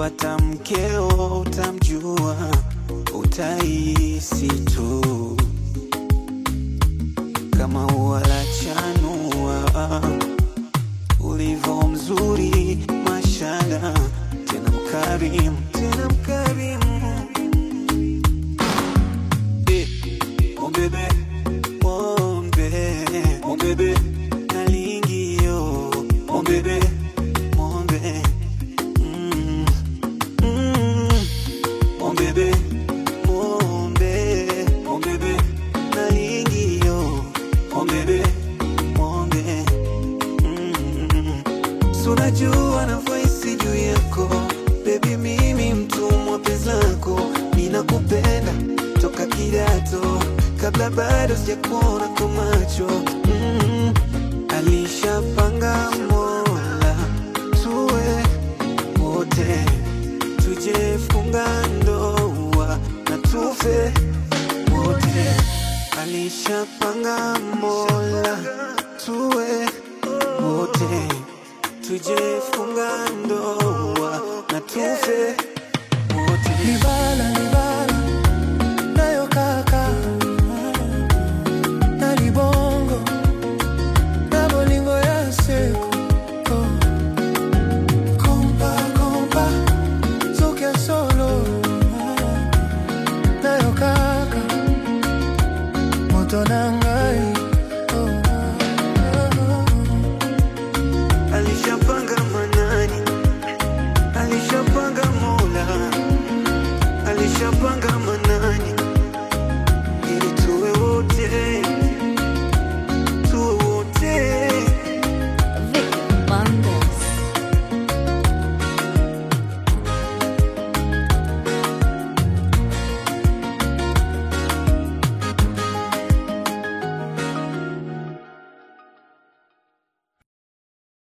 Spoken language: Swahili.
ukipata mkeo utamjua, utahisi tu kama ua la chanua, ulivyo mzuri mashala, tena mkarimu, tena mkarimu Eh, mon bébé, mon bébé, mon bébé, nalingi yo, mon bébé, mon bébé, mm, mm, mon bébé, mon bébé, mon bébé, nalingi yo, mon bébé, mon bébé, mm, sunajua navyohisi juu yako bebi, mimi mtumwa penzi lako, ninakupenda toka kidato, kabla bado sijakuona kwa macho mm. Alishapanga Mola tuwe wote, tujefunga ndoa na tufe wote. Alishapanga Mola tuwe wote, tujefunga ndoa na tufe